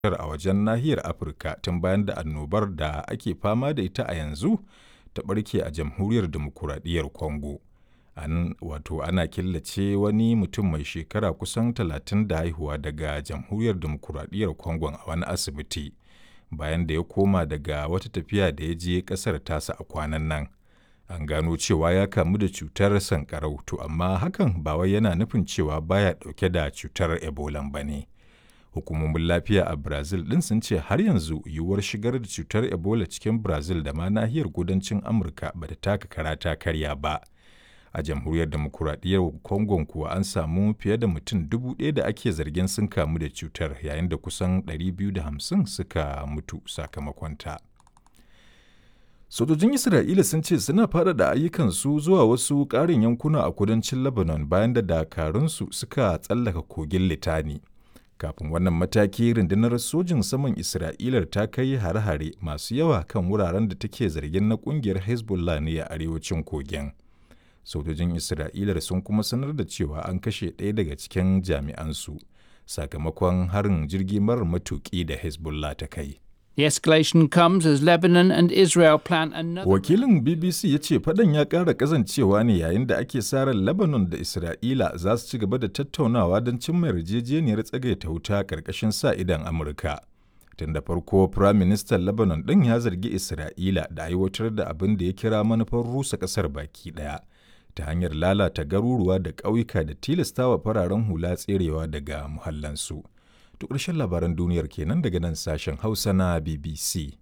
a wajen nahiyar Afirka tun bayan da annobar da ake fama da ita a yanzu ta ɓarke a Jamhuriyar Dimokuraɗiyyar Congo. An wato ana killace wani mutum mai shekara kusan talatin da haihuwa daga Jamhuriyar Dimokuraɗiyyar Congo a wani asibiti bayan da ya koma daga wata tafiya da ya je ƙasar tasa a kwanan nan. An gano cewa ya kamu da cutar sankarau to amma hakan ba wai yana nufin cewa baya ɗauke da cutar Ebola ba ne. Hukumomin lafiya a Brazil ɗin sun ce har yanzu yiwuwar shigar da cutar Ebola cikin Brazil da ma nahiyar kudancin Amurka ba ta taka kara ta karya ba. A jamhuriyar demokuraɗiyyar Congo kuwa an samu fiye da mutum dubu ɗaya da ake zargin sun kamu da cutar yayin da kusan 250 suka mutu sakamakonta. Sojojin Isra'ila sun ce suna faɗaɗa ayyukansu zuwa wasu ƙarin yankuna a kudancin Lebanon bayan da dakarunsu suka tsallaka kogin Litani. Kafin wannan mataki rundunar sojin saman Isra'ilar ta kai hare-hare masu yawa kan wuraren da take zargin na ƙungiyar Hezbollah ne a arewacin kogin. Sojojin Isra'ilar sun kuma sanar da cewa an kashe ɗaya daga cikin jami'ansu sakamakon harin jirgi marar matuƙi da Hezbollah ta kai. The escalation comes as Lebanon and Israel plan another. Wakilin BBC ya ce faɗan ya ƙara ƙazancewa ne yayin da ake sa ran Lebanon da Isra'ila za su ci gaba da tattaunawa don cimma yarjejeniyar tsagaita wuta ƙarƙashin sa idan Amurka. Tun da farko, Firayim Ministan Lebanon ɗin ya zargi Isra'ila da aiwatar da abin da ya kira manufar rusa ƙasar baki ɗaya ta hanyar lalata garuruwa da ƙauyuka da tilastawa fararen hula tserewa daga muhallansu. To ƙarshen labaran duniyar kenan daga nan sashen Hausa na BBC.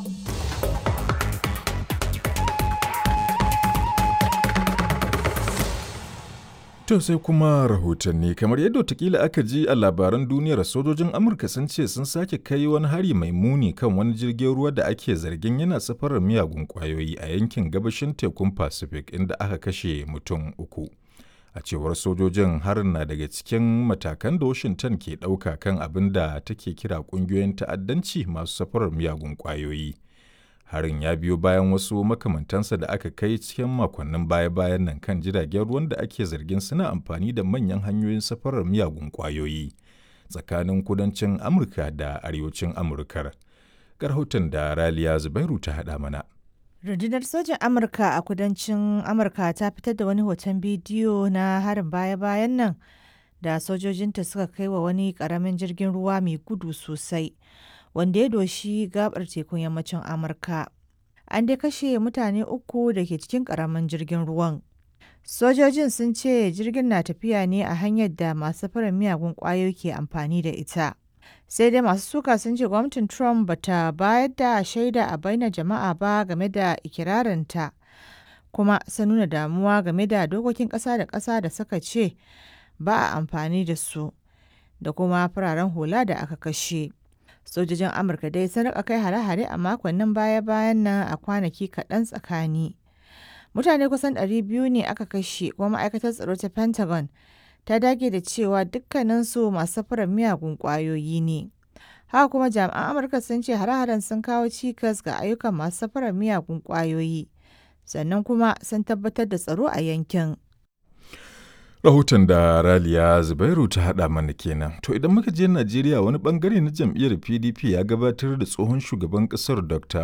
To sai kuma rahotanni kamar yadda watakila aka ji a labaran duniyar sojojin Amurka sun ce sun sake kai wani hari mai muni kan wani jirgin ruwa da ake zargin yana safarar miyagun kwayoyi a yankin gabashin tekun Pacific inda aka kashe mutum uku. a cewar sojojin harin na daga cikin matakan da washington ke ɗauka kan abin da take kira ƙungiyoyin ta'addanci masu safarar miyagun ƙwayoyi harin ya biyo bayan wasu makamantansa da aka kai cikin makonnin baya-bayan nan kan jiragen ruwan da ake zargin suna amfani da manyan hanyoyin safarar miyagun ƙwayoyi tsakanin kudancin amurka da arewacin amurkar rahoton da raliya zubairu ta haɗa mana Rundunar sojin Amurka a kudancin Amurka ta fitar da wani hoton bidiyo na harin baya-bayan nan da sojojinta suka kai wa wani karamin jirgin ruwa mai gudu sosai wanda ya doshi gabar tekun yammacin Amurka. An dai kashe mutane uku da ke cikin karamin jirgin ruwan. Sojojin sun ce jirgin na tafiya ne a hanyar da masu fara miyagun kwayoyi ke amfani da ita. sai dai masu suka sun ce gwamnatin trump bata bayar da shaida a bainar jama'a ba game da ikirarinta kuma sun nuna damuwa game da dokokin ƙasa da ƙasa da suka ce ba a amfani da su da kuma fararen hula da aka kashe sojojin amurka dai sun rika kai hare-hare a makonnin baya-bayan nan a kwanaki kaɗan tsakani mutane kusan 200 ne aka kashe kuma ma'aikatar tsaro ta pentagon ta dage da cewa dukkaninsu masu safarar miyagun ƙwayoyi ne. Haka kuma jami'an Amurka sun ce hare-haren sun kawo cikas ga ayyukan masu safarar miyagun ƙwayoyi, sannan kuma sun tabbatar da tsaro a yankin. Rahoton da Raliya Zubairu ta haɗa mana kenan. To idan muka je Najeriya wani bangare na jam'iyyar PDP ya gabatar da tsohon shugaban ƙasar Dr.